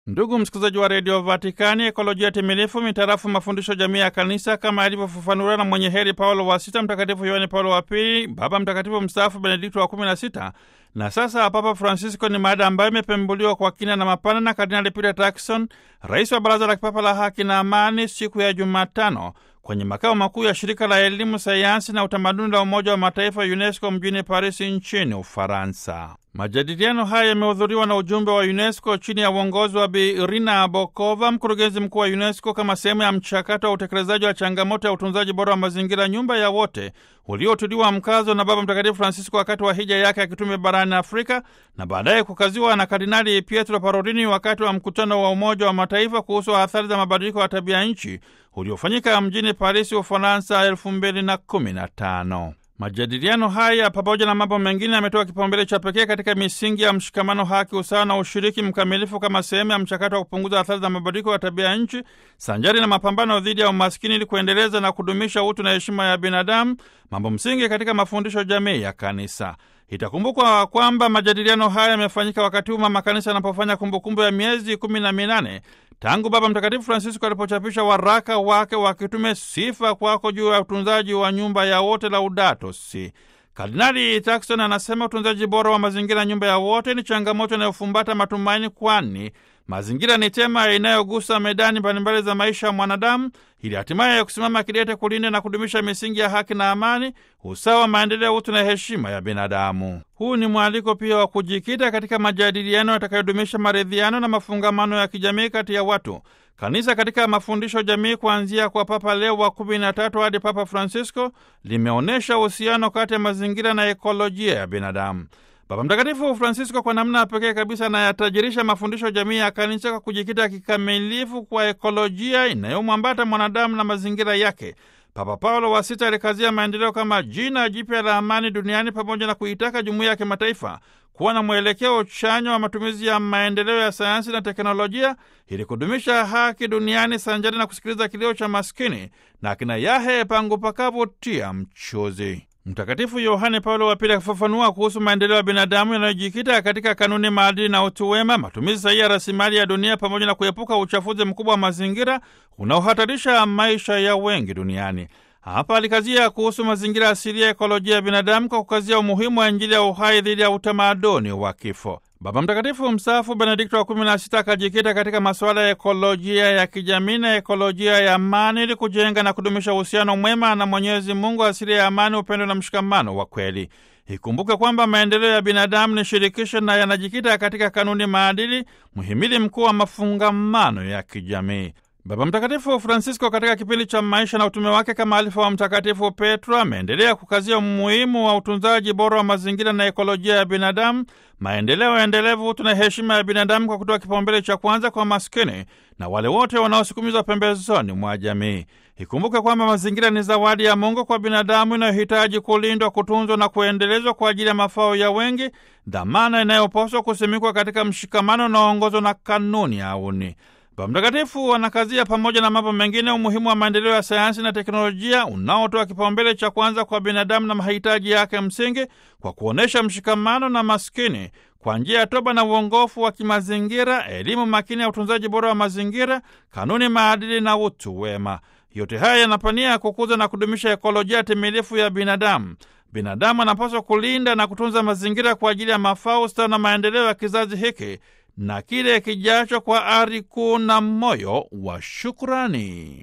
Ndugu msikilizaji wa redio Vatikani, ekolojia timilifu mitarafu mafundisho jamii ya kanisa kama yalivyofafanuliwa na mwenye heri Paulo wa Sita, Mtakatifu Yohane Paulo wa Pili, Baba Mtakatifu mstaafu Benedikto wa kumi na sita na sasa Papa Francisco, ni mada ambayo imepembuliwa kwa kina na mapana na Kardinali Peter Turkson, rais wa Baraza la Kipapa la Haki na Amani, siku ya Jumatano kwenye makao makuu ya shirika la elimu, sayansi na utamaduni la Umoja wa Mataifa UNESCO mjini Paris nchini Ufaransa. Majadiliano haya yamehudhuriwa na ujumbe wa UNESCO chini ya uongozi wa Bi Irina Bokova, mkurugenzi mkuu wa UNESCO, kama sehemu ya mchakato wa utekelezaji wa changamoto ya utunzaji bora wa mazingira, nyumba ya wote, uliotuliwa mkazo na Baba Mtakatifu Francisco wakati wa hija yake akitume barani Afrika na baadaye kukaziwa na Kardinali Pietro Parolini wakati wa mkutano wa Umoja wa Mataifa kuhusu athari za mabadiliko ya tabia nchi uliofanyika mjini Paris, Ufaransa, elfu mbili na kumi na tano. Majadiliano haya pamoja na mambo mengine yametoa kipaumbele cha pekee katika misingi ya mshikamano, haki, usawa na ushiriki mkamilifu kama sehemu ya mchakato wa kupunguza athari za mabadiliko ya tabia ya nchi sanjari na mapambano dhidi ya umaskini ili kuendeleza na kudumisha utu na heshima ya binadamu, mambo msingi katika mafundisho jamii ya Kanisa. Itakumbukwa kwamba majadiliano haya yamefanyika wakati huu mama Kanisa yanapofanya kumbukumbu ya miezi kumi na minane tangu Baba Mtakatifu Francisco alipochapisha waraka wake wa kitume Sifa Kwako juu ya utunzaji wa nyumba ya wote, Laudato Si. Kardinali Turkson anasema utunzaji bora wa mazingira, nyumba ya wote, ni changamoto inayofumbata matumaini, kwani mazingira ni tema inayogusa medani mbalimbali za maisha ya mwanadamu, ili hatimaye ya kusimama kidete kulinda na kudumisha misingi ya haki na amani, usawa, maendeleo, utu na heshima ya binadamu. Huu ni mwaliko pia wa kujikita katika majadiliano yatakayodumisha maridhiano na mafungamano ya kijamii kati ya watu. Kanisa katika mafundisho jamii kuanzia kwa Papa Leo wa kumi na tatu hadi Papa Francisco limeonyesha uhusiano kati ya mazingira na ekolojia ya binadamu. Baba Mtakatifu Francisco kwa namna ya pekee kabisa anayatajirisha mafundisho jamii ya kanisa kwa kujikita kikamilifu kwa ekolojia inayomwambata mwanadamu na mazingira yake. Papa Paulo wa Sita alikazia maendeleo kama jina jipya la amani duniani pamoja na kuitaka jumuiya ya kimataifa kuwa na mwelekeo chanya wa matumizi ya maendeleo ya sayansi na teknolojia ili kudumisha haki duniani sanjari na kusikiliza kilio cha maskini na kina yahe pangu pakavutia mchuzi. Mtakatifu Yohane Paulo wa Pili akifafanua kuhusu maendeleo ya binadamu yanayojikita katika kanuni, maadili na utu wema, matumizi sahihi ya rasilimali ya dunia, pamoja na kuepuka uchafuzi mkubwa wa mazingira unaohatarisha maisha ya wengi duniani. Hapa alikazia kuhusu mazingira asilia ya ekolojia ya binadamu kwa kukazia umuhimu wa Injili ya uhai dhidi ya utamaduni wa kifo. Baba Mtakatifu mstaafu Benedikto wa kumi na sita akajikita katika masuala ya ekolojia ya kijamii na ekolojia ya amani ili kujenga na kudumisha uhusiano mwema na Mwenyezi Mungu, asili ya amani, upendo na mshikamano wa kweli. Ikumbuke kwamba maendeleo ya binadamu ni shirikisho na yanajikita katika kanuni, maadili, mhimili mkuu wa mafungamano ya kijamii. Baba Mtakatifu Francisco katika kipindi cha maisha na utume wake kama alifa wa Mtakatifu Petro ameendelea kukazia umuhimu wa utunzaji bora wa mazingira na ekolojia ya binadamu, maendeleo endelevu, utu na heshima ya binadamu, kwa kutoa kipaumbele cha kwanza kwa maskini na wale wote wanaosukumizwa pembezoni mwa jamii. Ikumbuke kwamba mazingira ni zawadi ya Mungu kwa binadamu inayohitaji kulindwa, kutunzwa na kuendelezwa kwa ajili ya mafao ya wengi, dhamana inayopaswa kusimikwa katika mshikamano unaoongozwa na kanuni ya auni. Baba Mtakatifu anakazia pamoja na mambo mengine umuhimu wa maendeleo ya sayansi na teknolojia unaotoa kipaumbele cha kwanza kwa binadamu na mahitaji yake msingi kwa kuonyesha mshikamano na maskini kwa njia ya toba na uongofu wa kimazingira, elimu makini ya utunzaji bora wa mazingira, kanuni, maadili na utu wema. Yote haya yanapania kukuza na kudumisha ekolojia timilifu ya binadamu. Binadamu anapaswa kulinda na kutunza mazingira kwa ajili ya mafao, ustawi na maendeleo ya kizazi hiki na kile kijacho kwa ari kuu na moyo wa shukrani.